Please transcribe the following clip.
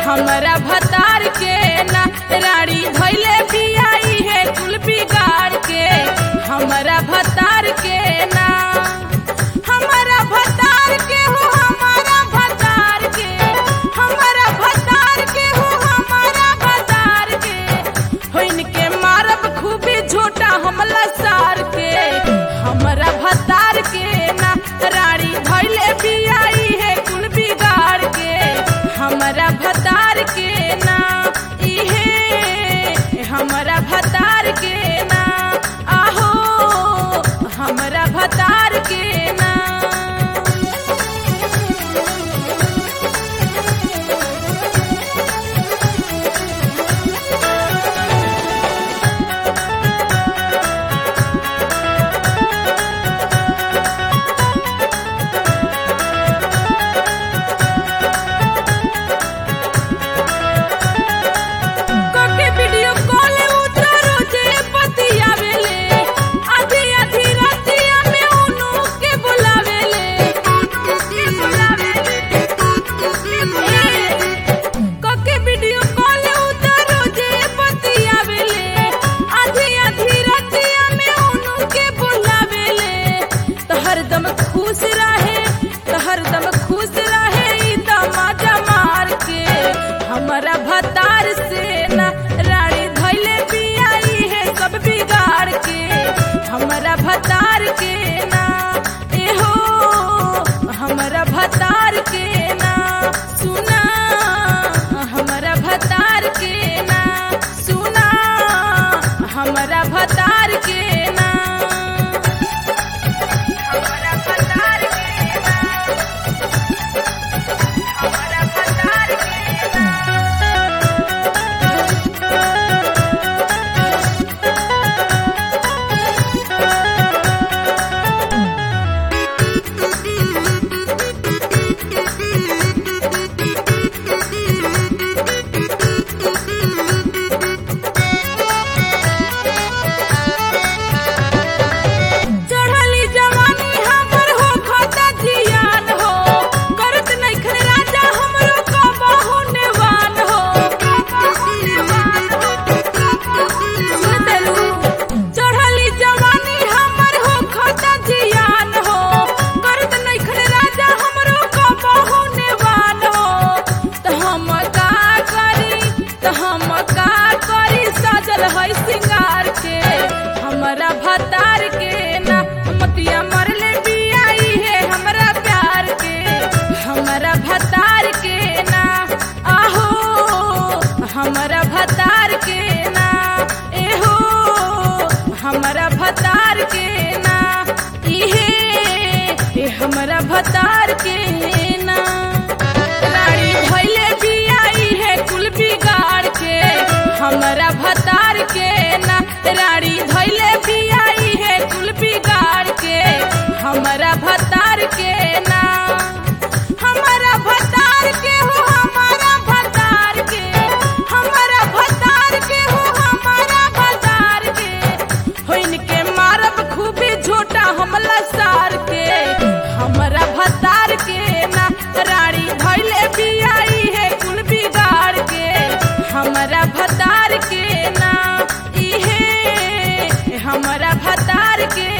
हमरा भतार के ना रानी धैले बियाई है कुल बिगाड़ के हमरा भतार के ना हमरा भतार के हो हमारा भतार के हमरा भतार के हो हमारा भतार के होइन के मारब खूबी झोटा हमला सार के हमरा भतार के ना रानी धैले बियाई है कुल बिगाड़ के हमरा भतार के ना इहे हमरा भतार के ना आहो हमरा भतार के ना कोके वीडियो कॉल उतारो जे पतियावेले आधी आधी रातिया में उनु के बुलावेले के बुलावेले कोके वीडियो कॉल उतारो जे पतियावेले आधी आधी रातिया में उनु के बुलावेले तो हरदम खुश रहे तो हरदम खुश रहे ई दमाजा मार के हमरा भतार से ना रानी धैले बियाई है सब बिगाड़ के हमरा भतार के ना एहो हमरा भतार के ना सुना हमरा भतार के ना सुना हमरा भतार के ना हमरा भतार के ना हमरा भतार के ना चढ़ली जवानी हमर हो खाता जियान हो करत नइखन राजा हमरो कबहु नेवान हो सुनतलू चढ़ली जवानी हमर हो खाता जियान हो करत नइखन राजा हमरो कबहु नेवान हो त हम का करी त हम का करी सजल है सिंगार के हमरा भतार के ना मतिया मरले बियाई है हमरा प्यार के हमरा भतार के ना आहो हमरा भतार के ना एहो हमरा भतार के ना इहे ए हमरा भतार के ना रानी भैले बियाई है कुल बिगाड़ के हमरा भतार के ना रानी धैले बियाई है कुल बिगाड़ के हमरा भतार के ना हमरा भतार के हो हमारा भतार के हमरा भतार के हो हमारा भतार के होइन के मारब खूबी झोटा हमला सार के हमरा भतार के ना रानी धैले बियाई है कुल बिगाड़ के हमरा भतार के ना इहे हमरा भतार के